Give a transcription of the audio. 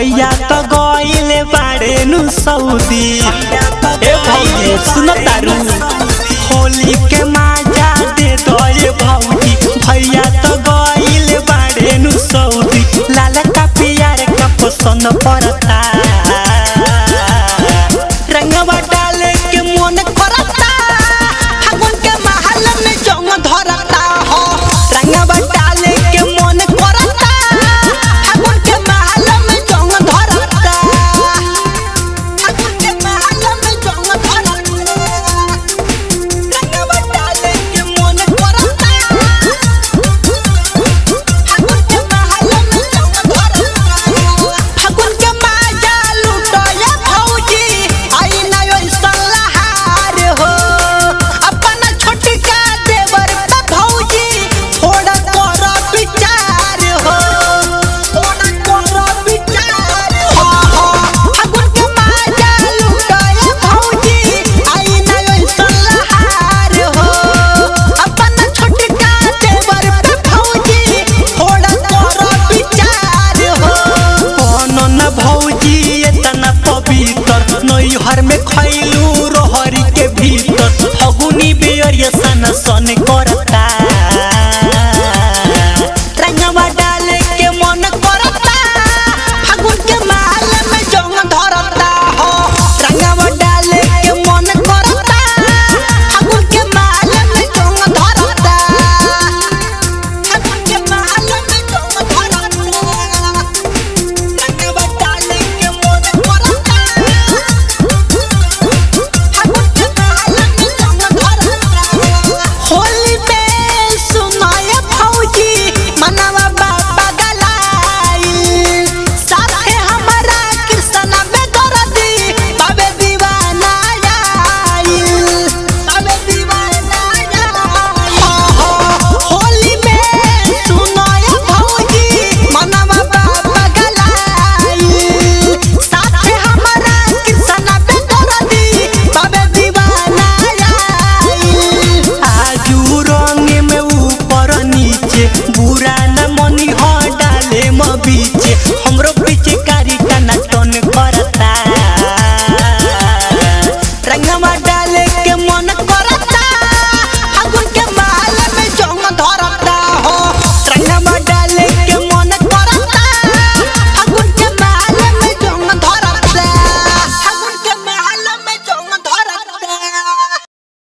भैया तो गइले बाड़े नु सऊदी ए भौजी सुन तारू होली के माजा दे दो ए भौजी भैया तो गइले बाड़े नु सऊदी लाल का पियर का पसंद पड़ता रंगवा डाले के मन करता फागुन के महल में जंग धरता हो रंगवा डाले के मन करता फागुन के महल में जंग धरता फागुन के महल में जंग धरता रंगवा डाले के मन करता फागुन के महल में जंग धरता फागुन के माजा लुटया भौजी आई ना ओइसन लहार हो अपना छोटका देवर पे भौजी थोड़ा कर विचार हो थोड़ा कर विचार हो फागुन के माजा लुटया भौजी आई ना ओइसन लहार हो अपना छोटका देवर पे भौजी थोड़ा कर विचार हो कौन न भौजी इतना पवित्र नैहर में खैलू रहरी के भीतर फगुनी बेरिया सन सन करता